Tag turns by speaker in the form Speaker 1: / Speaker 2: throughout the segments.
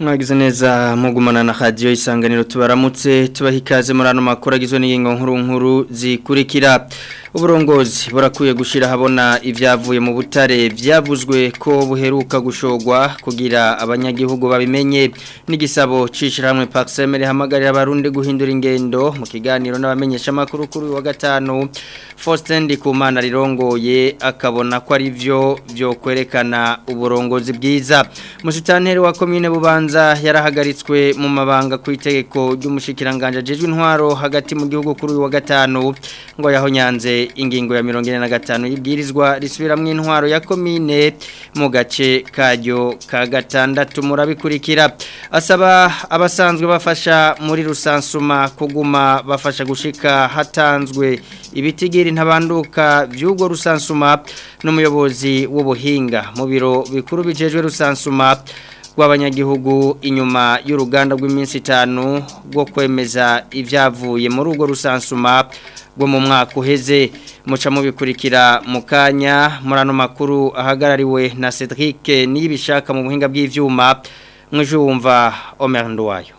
Speaker 1: mwagize neza mugumana na radio isanganiro tubaramutse tubaha ikaze muri ano makuru agizwe n'ingingo nkuru nkuru zikurikira uburongozi burakwiye gushira habona ivyavuye mu butare vyavuzwe ko buheruka gushogwa kugira abanyagihugu babimenye n'igisabo cishiramwe Paxemere hamagarira abarundi guhindura ingendo mu kiganiro n'abamenyesha makuru kuri wa gatanu Faustin Ndikumana rirongoye akabona ko ari vyo vyo kwerekana uburongozi bwiza musitanteri wa commune bubanza yarahagaritswe mu mabanga ku itegeko ry'umushikiranganje ajejwe intwaro hagati mu gihugu kuri wa gatanu ngo yahonyanze ingingo ya mirongo ine na gatanu y'ibwirizwa risubiramwo intwaro ya komine mu gace karyo ka gatandatu murabikurikira asaba abasanzwe bafasha muri rusansuma kuguma bafasha gushika hatanzwe ibitigiri ntabanduka by'ubwo rusansuma n'umuyobozi w'ubuhinga mu biro bikuru bijejwe rusansuma rw'abanyagihugu inyuma y'uruganda rw'iminsi itanu rwo kwemeza ibyavuye muri urwo rusansuma rwo mu mwaka uheze muca mubikurikira mu kanya muri ano makuru ahagarariwe na Cedric n'ibishaka mu buhinga bw'ivyuma mwije wumva Omer Ndwayo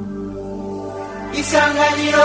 Speaker 2: Isanganiro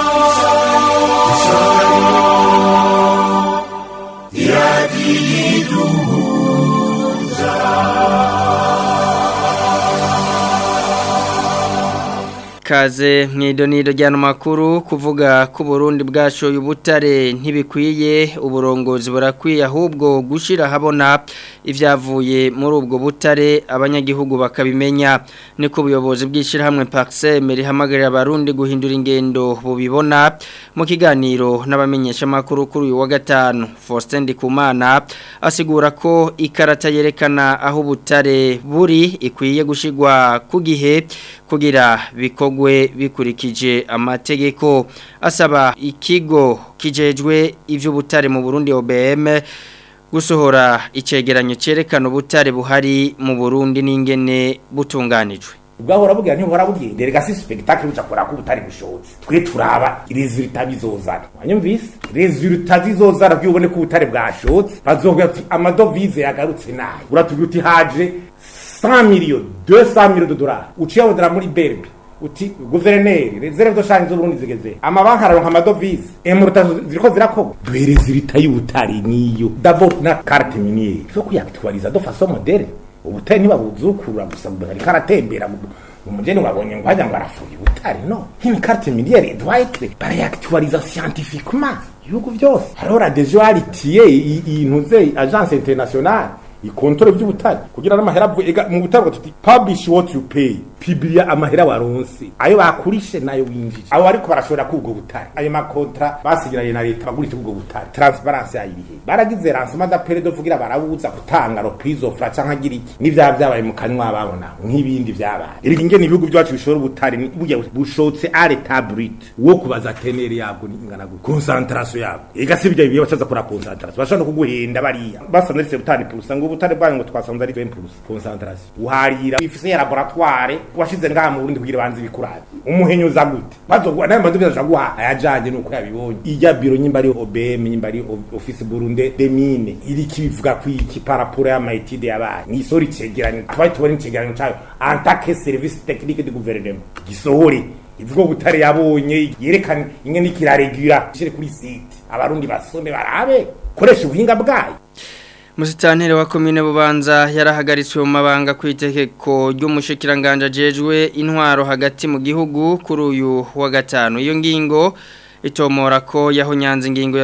Speaker 1: Kaze mwidonido ryano makuru kuvuga ko Burundi bwashoye ubutare ntibikwiye uburongozi burakwiye ahubwo gushira habona ivyavuye muri ubwo butare abanyagihugu bakabimenya niko ubuyobozi bw'ishirahamwe Paxem rihamagarira abarundi guhindura ingendo bubibona mu kiganiro n'abamenyesha makuru kuri uyu wa gatanu Faustin Ndikumana asigura ko ikarata yerekana aho ubutare buri ikwiye gushigwa ku gihe kugira bikogwe bikurikije amategeko asaba ikigo kijejwe ivy'ubutare mu Burundi OBM gusohora icegeranyo cerekana ubutare buhari mu Burundi n'ingene butunganijwe
Speaker 3: ubwahora bugira ntihora bugira derega si spectacle buca kora ko butari bushotse twe turaba resultat bizozana wanyumvise resultat zizozana byubone ko butare bwashotse bazovuga ati amadovize yagarutse nayo uratubwira uti haje 100 millions 200 millions de dollars uciye wodera muri berbe uti guverineri reserve do shanje z'uburundi zigeze amabanki araronka amadovize emuruta ziriko zirakorwa duhereza ibita y'ubutari niyo d'abord na carte miniere so kuyaktualiza do façon moderne ubutari ntibabuzukura gusa ariko aratembera umugeni wabonye ngo hajya ngo arafuye ubutari no nk'ini carte miniere doit être barayaktualiza scientifiquement ibihugu byose hariho radejo yaritiye intuze agence internationale ikontore by'ubutare kugira n'amahera avuye mu butare tuti publish what you pay pibilia amahera waronse ayo bakurishe nayo winjije abo ariko barashobora kubwo butare ayo makontra basigiranye na leta bagurisha ubwo butare transparence yayibihe baragize ransoma da pere dovugira barabuza gutanga ro prise of la canka gira iki n'ivya byabaye mu kanywa babona nk'ibindi byabaye iri ngene ibihugu byacu bishobora ubutare burya bushotse à l'état brut wo kubaza tenere yabwo ingana gute concentration yabwo ega si bijya bibiye bacaza kora concentration bashobora no kuguhenda bariya basanze ari 70% ngo ubutare bwanyu ngo twasanze ari 20% concentration uharira ifise ya laboratoire washize ngaha mu Burundi kugira banze bikurane umuhenyo za gute bazogwa nayo mbandu bizaje guha ayajanye nuko yabibonye ijya biro nyimba ari OBM nyimba ari office Burundi de mine iri kibivuga ku iki paraporo ya maitide yabaye ni sori cegeranye twari tubona icegeranyo cyayo en tant que service technique du gouvernement gisohore ivuga butare yabonye yerekana ingene ikiraregura shire kuri site abarundi basome barabe koresha ubuhinga bwayo
Speaker 1: Musitanteri wa komine bubanza yarahagaritswe mu mabanga ku itegeko ry'umushikiranganje ajejwe intwaro hagati mu gihugu kuri uyu wa gatanu iyo ngingo itomora ko yahonyanze ingingo ya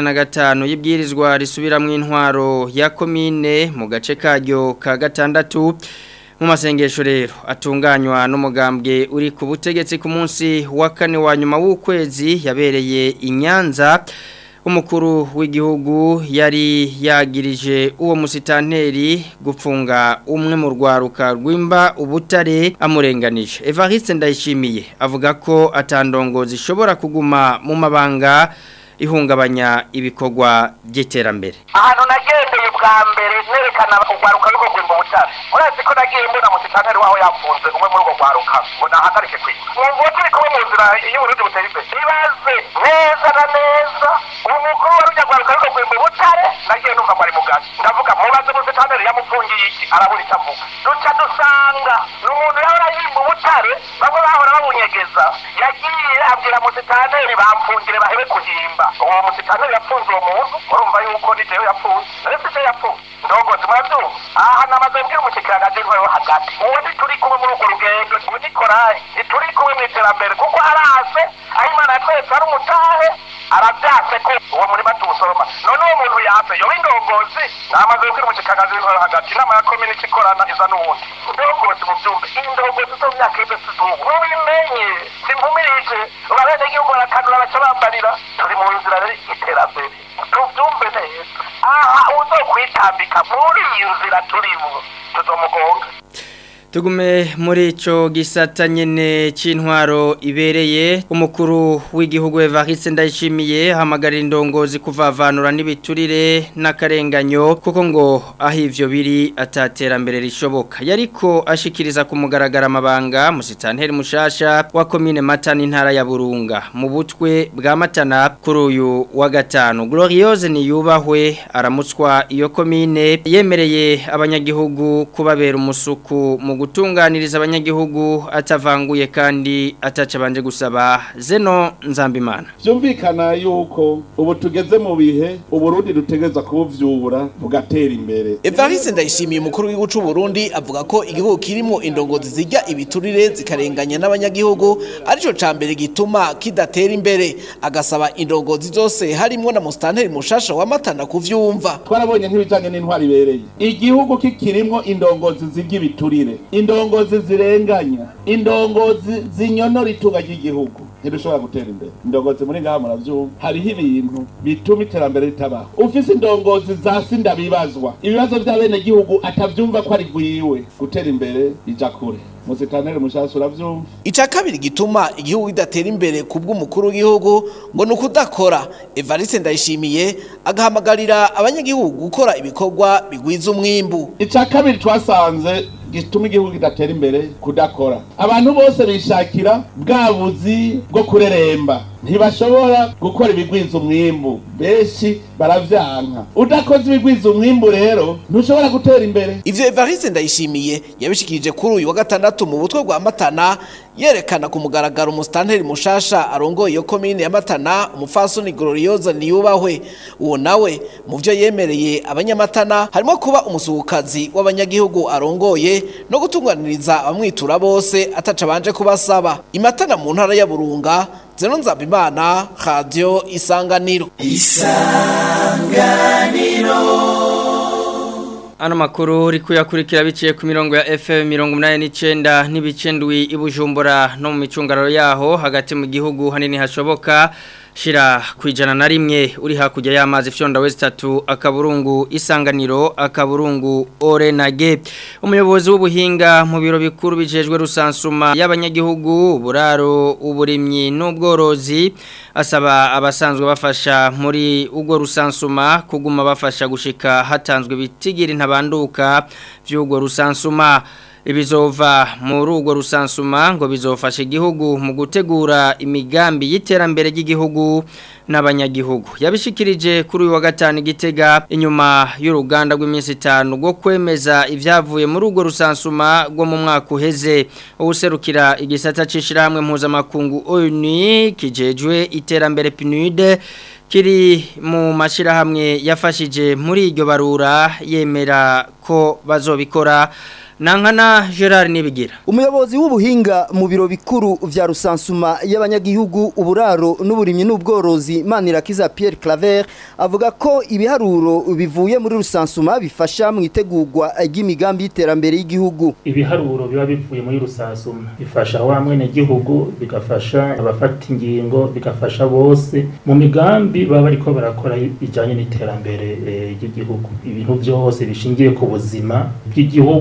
Speaker 1: 45 y'ibwirizwa risubiramwe intwaro ya komine mu gace karyo ka gatandatu mu masengesho rero atunganywa n'umugambwe uri ku butegetsi ku munsi wa kane wa nyuma w'ukwezi yabereye inyanza umukuru w'igihugu yari yagirije uwo musitanteri gupfunga umwe mu rwaruka rwimba ubutare amurenganije Evariste ndayishimiye avuga ko atandongo zishobora kuguma mu mabanga ihungabanya ibikorwa by'iterambere
Speaker 4: ahantu nagendeye bwa mbere nerekana urwaruka rwo kwimba ubutare urazi ko nagiye mbona musitanteri waho yapfunze umwe muri urwo rwaruka ngo nahagarike kwiba mwumva turi kumwe mu nzira y'uburundi buteye imbere ibaze neza na neza umukuru wa rujya rwaruka rwo kwimba ubutare nagiye numva ngo ari mugazi ndavuga mubaze musitanteri yamupfungiye iki arabura icyo avuga duca dusanga ni umuntu yahora yimba ubutare bamwe bahora babunyegeza yagiye abwira musitaneri bamfungire bahebe kuhimba uwo musitaneri yapfunze uwo muntu urumva yuko ni jewe yapfunze nari si je yapfunze ndongozi murabyumva aha namaze mbwira umushikiranganji w'intwaro hagati uwo ntituri kumwe muri urwo rugendo ubu ni korayi ntituri kumwe mu iterambere kuko arase aho imana yatweretse ari umutahe arabyatse ko uwo murima tuwusoroma none uwo muntu yatse yoba indongozi namaze kubwira umushikiranganji w'intwaro hagati inama ya komini ikorana iza n'uwundi indongozi mu byumba indongozi zo mu myaka y'ibyo sizubu mubimenye simvumirije abenegihugu barakanura baca bambarira turi mu nzira y'iterambere tubyumve neza aha uzokwitambika muri iyi nzira turimo tuzomugonga
Speaker 1: Tugume muri ico gisata nyene c'intwaro ibereye umukuru w'igihugu Evariste Ndayishimiye hamagarira indongozi kuvavanura n'ibiturire n'akarenganyo kuko ngo aho ivyo biri ataterambere rishoboka yariko ashikiriza ku mugaragara amabanga musitanteri mushasha wa commune Matana intara ya Burunga mu butwe bwa Matana kuri uyu wa gatanu Gloriose niyubahwe aramutswa iyo commune yemereye abanyagihugu kubabera umusuku mu gutunganiriza abanyagihugu atavanguye kandi ataca banje gusaba zeno nzambimana
Speaker 2: byumvikana yuko ubu tugeze mu bihe uburundi dutegereza kubuvyura bugatera imbere
Speaker 5: Evariste ndayishimiye umukuru w'igihugu c'u Burundi avuga ko igihugu kirimo indongozi zijya ibiturire zikarenganya n'abanyagihugu arico cambere gituma kidatera imbere agasaba indongozi zose harimo na mustanteri mushasha wa matana kuvyumva
Speaker 2: twarabonye nk'ibijanye n'intwari ibereye igihugu kikirimwo indongozi zijya ibiturire indongozi zirenganya indongozi zinyonora itunga ry'igihugu ntidushobora gutera imbere indongozi muri ngaha muravyumva hariho ibintu bituma iterambere ritabaho ufise indongozi zasi ndabibazwa ibibazo vy'abenegihugu atavyumva ko ari gwiwe gutera imbere ija kure musitanere mushasha uravyumva
Speaker 5: Ica kabiri gituma igihugu kidatera imbere kubw'umukuru w'igihugu ngo nukudakora Evariste ndayishimiye agahamagarira abanyagihugu gukora ibikorwa bigwiza umwimbu
Speaker 2: ica kabiri twasanze gituma igihugu kidatera imbere kudakora abantu bose bishakira bwa buzi bwo kureremba ntibashobora gukora ibigwiza umwimbu benshi baravyanka udakoze ibigwiza umwimbu rero ntushobora gutera imbere
Speaker 5: Ivyo Evariste ndayishimiye yabishikirije kuri uyu wa gatandatu mu butwe bwa Matana yerekana ku mugaragaro umustanteri mushasha arongoye iyo komine ya Matana umufasoni Gloriosa niyubahwe uwo nawe mu vyo yemereye abanyamatana harimo kuba umusuhukazi w'abanyagihugu arongoye no gutunganiriza abamwitura bose ataca banje kubasaba imatana mu ntara ya Burunga Zeno Nzabimana Radio Isanganiro
Speaker 1: Ano makuru uri kuyakurikira biciye ku mirongo ya FM mirongo inani n'icyenda n'ibicendwi i Bujumbura no mu micungararo yaho hagati mu gihugu hanini hashoboka shira ku ijana na rimwe uri hakurya y'amazi fyonda west tatu akaburungu isanganiro akaburungu orenage umuyobozi w'ubuhinga mu biro bikuru bijejwe rusansuma y'abanyagihugu buraro uburimyi n'ubworozi asaba abasanzwe bafasha muri ubwo rusansuma kuguma bafasha gushika hatanzwe bitigiri ntabanduka by'ubwo rusansuma ibizova muri urwo rusansuma ngo bizofasha igihugu mu gutegura imigambi y'iterambere ry'igihugu n'abanyagihugu yabishikirije kuri uyu wa gatanu igitega inyuma y'uruganda rw'iminsi itanu rwo kwemeza ibyavuye muri urwo rusansuma rwo mu mwaka uheze uwuserukira igisata cy'ishyirahamwe mpuzamakungu ONU kijejwe iterambere PNUD kiri mu mashyirahamwe yafashije muri iryo barura yemera ko bazobikora Nankana Gerard Nibigira
Speaker 6: Umuyobozi w'ubuhinga mu biro bikuru vya rusansuma y'abanyagihugu uburaro n'uburimyi n'ubworozi Manirakiza Pierre Claver avuga ko ibiharuro bivuye muri rusansuma bifasha mu itegurwa ry'imigambi y'iterambere y'igihugu.
Speaker 7: ibiharuro biba bivuye muri rusansuma bifasha wa mwene gihugu bigafasha abafata ingingo bigafasha bose mu migambi baba bariko barakora ijanye n'iterambere eh, ry'igihugu ibintu byose bishingiye ku buzima bw'igihugu ku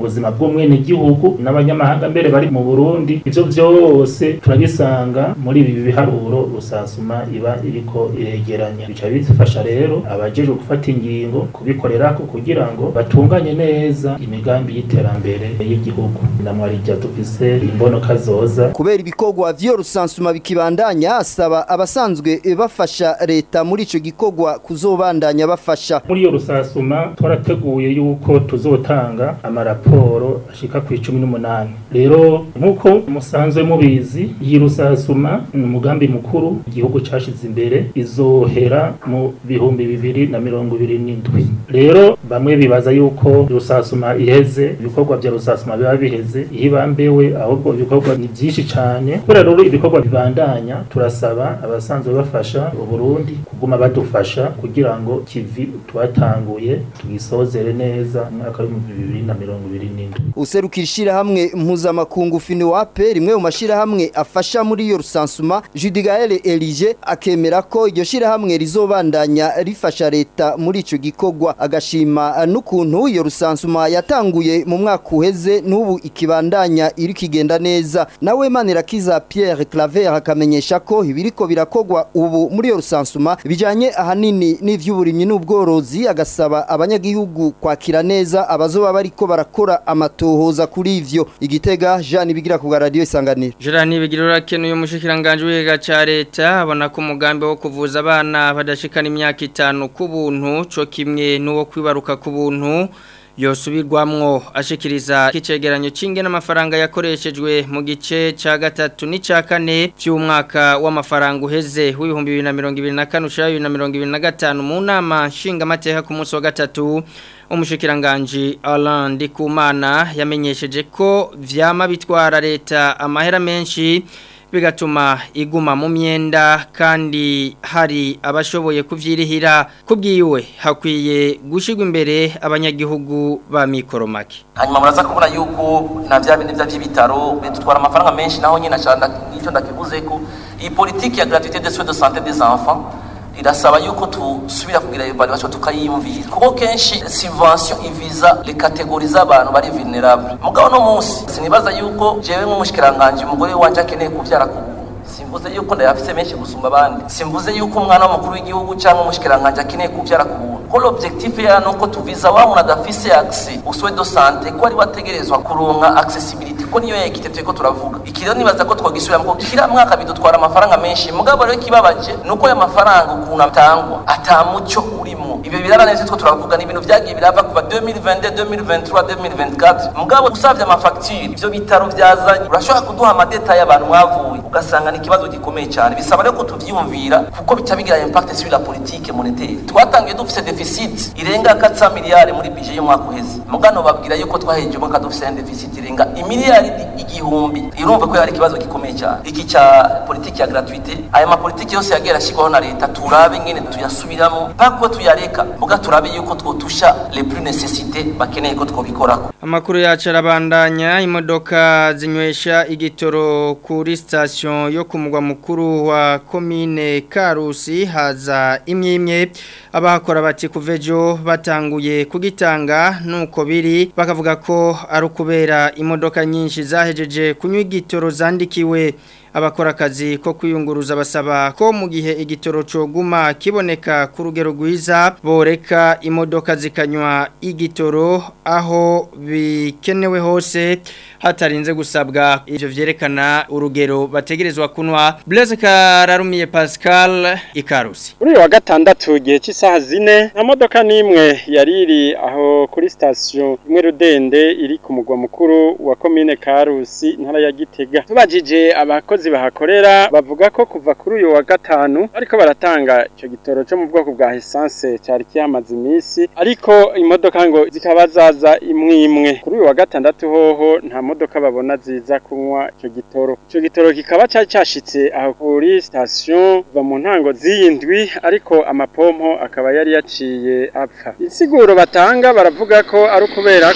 Speaker 7: ubuzima bw'umwene gihugu n'abanyamahanga mbere bari mu Burundi ivyo vyose turabisanga muri ibi biharuro rusansuma iba iriko iregeranya bica bifasha rero abajejwe gufata ingingo kubikorerako kugira ngo batunganye neza imigambi y'iterambere y'igihugu namwarija dufise imbonoka zoza
Speaker 6: kubera ibikorwa vyo rusansuma bikibandanya asaba abasanzwe bafasha leta muri ico gikorwa kuzobandanya bafasha
Speaker 7: muri iyo rusasuma twarateguye yuko tuzotanga amaraporo ashika ku icumi n'umunani rero nk'uko musanzwe mubizi iyi rusasuma ni umugambi mukuru igihugu cashize imbere izohera mu bihumbi bibiri na mirongo ibiri n'indwi rero bamwe bibaza yuko rusasuma iheze ibikorwa vya rusasuma biba biheze ihibambewe ahubwo ibikorwa ni vyinshi cane kubera rero ibikorwa bibandanya turasaba abasanzwe bafasha uburundi kuguma badufasha kugira ngo kivi twatanguye tugisozere neza mu mwaka w'ibihumbi bibiri na mirongo ibiri n'indwi
Speaker 6: userukira ishirahamwe mpuzamakungu finiwape rimwe mu mashirahamwe afasha muri iyo rusansuma judigaele elige akemera ko iryo shirahamwe rizobandanya rifasha leta muri ico gikorwa agashima n'ukuntu iyo rusansuma yatanguye mu mwaka uheze n'ubu ikibandanya iri kigenda neza nawe manirakiza pierre claver akamenyesha ko ibiriko birakogwa ubu muri iyo rusansuma bijanye ahanini n'ivy'uburimyi n'ubworozi agasaba abanyagihugu kwakira neza abazoba bariko barakora amatohoza kuri ivyo igitega Jean bigira ku radio isanganiro
Speaker 1: Gerard Nibigirora kenuye umushikiranganje w'iga ca leta abona ko umugambi wo kuvuza abana badashikana imyaka itanu ku buntu co kimwe n'uwo kwibaruka ku buntu yosubirwamwo ashikiriza kicegeranyo cinge n'amafaranga yakoreshejwe mu gice ca gatatu n'ica kane cy'umwaka w'amafaranga uheze w'ibihumbi 2024 ushira 2025 mu nama nshinga amateka ku munsi wa gatatu umushikiranganje Alain Ndikumana yamenyesheje ko vyama bitwara leta amahera menshi bigatuma iguma mu myenda kandi hari abashoboye kuvyirihira kubwiwe hakwiye gushigwa imbere abanyagihugu ba mikoromake
Speaker 8: hanyuma muraza kubona yuko na vya bindi vy'ibitaro bitwara amafaranga menshi naho nyine acanda icyo ndakivuze ko iyi politique ya gratuité de soins de santé des enfants irasaba yuko tusubira kugira evaluation tukayiyumvira kuko kenshi subvention iviza les catégories z'abantu bari vulnerable mugabo no munsi sinibaza yuko jewe nk'umushikiranganje umugore wanje akeneye kuvyara ku simvuze yuko ndayafise menshi gusumba abandi simvuze yuko umwana w'umukuru w'igihugu cyangwa umushikiranganje akeneye kuvyara ku buntu ko l'objectif ya nuko tuviza wa muntu adafise accès au soins de santé ko ari wategerezwa kuronka accessibility ko niyo yekite turiko turavuga ikiro nibaza ko twagisubira ko kira mwaka bidutwara amafaranga menshi mugabo rero kibabaje nuko aya mafaranga ukuntu atangwa atamucyo urimo ibyo birara neza two turavuga ni ibintu vyagiye birava kuva 2022 2023 2024 mugabo usavye amafacture ivyo bitaro vyazanye urashobora kuduha amadetaye abantu mwavuye ugasanga ni ikibazo gikomeye cyane bisaba rero ko tuvyiyumvira kuko bica bigira impact sur la politique monétaire twatangiye dufise deficit irenga 400 miliyari muri budget y'umwaka uheze mugano babwira yuko twaheje umwaka dufise deficit irenga imiliyari igihumbi irumva ko yari ikibazo gikomeye cyane iki cya politiki ya gratuité aya mapolitiki yose yagiye arashyirwaho na leta turabe ingene tuyasubiramo mpaka tuyareka muga turabe yuko twotusha les plus nécessité bakeneye ko twobikorako
Speaker 1: amakuru yacu arabandanya imodoka zinywesha igitoro kuri station yo ku mugwa mukuru wa komine Karusi haza imwe imwe abahakora bati kuvejo batanguye kugitanga nuko biri bakavuga ko ari ukubera imodoka nyinshi zahejeje kunywa igitoro zandikiwe abakora akazi ko kwiyunguruza basaba ko mu gihe igitoro coguma kiboneka ku rugero rwiza boreka imodoka zikanywa igitoro aho bikenewe hose hatarinze gusabwa ivyo vyerekana urugero bategerezwa kunwa Blaise Kararumiye Pascal Ikarusi
Speaker 9: Uri wa gatandatu gihe cy'isaha zine nta modoka nimwe yariri aho kuri station imwe rudende iri ku mugwa mukuru wa commune Karusi ntara ya Gitega tubajije abakozi bahakorera bavuga ko kuva kuri uyu wa gatanu ariko baratanga ico gitoro cyo mu bwoko bwa essence cyari kiyamaze iminsi ariko imodoka ngo zikaba zaza imwe imwe kuri uyu wa gatandatu hoho nta modoka babona ziza kunywa ico gitoro ico gitoro kikaba cyari cyashitse aho kuri station kuva mu ntango z'iyindwi ariko amapompo akaba yari yaciye apfa insiguro batanga baravuga ko ari ukubera ko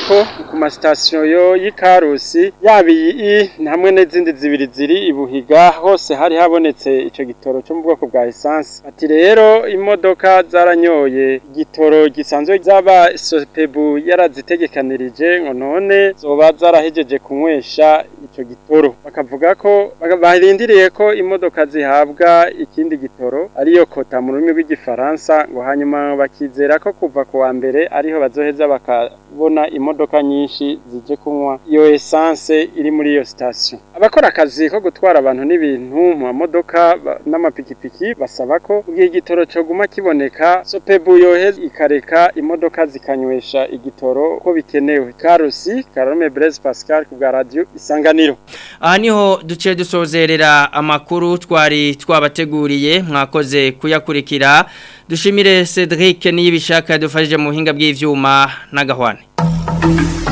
Speaker 9: ku masitasiyo yo y'ikarusi yaba iyi hamwe n'izindi zibiri ziri ibuhiga hose hari habonetse icyo gitoro cyo mu bwoko bwa esanse ati rero imodoka zaranyoye igitoro gisanzwe zaba sopebu yarazitegekanirije ngo none zoba zarahejeje kunywesha icyo gitoro bakavuga ko barindiriye ko imodoka zihabwa ikindi gitoro ariyo kota mu rurimi rw'igifaransa ngo hanyuma bakizera ko kuva ku wa mbere ariho bazoheza bakabona imodoka nyinshi zije kunywa iyo esanse iri muri iyo sitasiyo abakora akazi ko gutwara abantu n'ibintu mu mamodoka n'amapikipiki basaba ko mu gihe igitoro cyoguma kiboneka sopebu yoheza ikareka imodoka zikanywesha igitoro uko bikenewe karusi karome Blaise Pascal ku bwa radio isanganiro
Speaker 1: aha niho duce dusozerera amakuru twari twabateguriye mwakoze kuyakurikira dushimire Cedric niyibishaka dufashije mu buhinga bw'ivyuma n'agahwane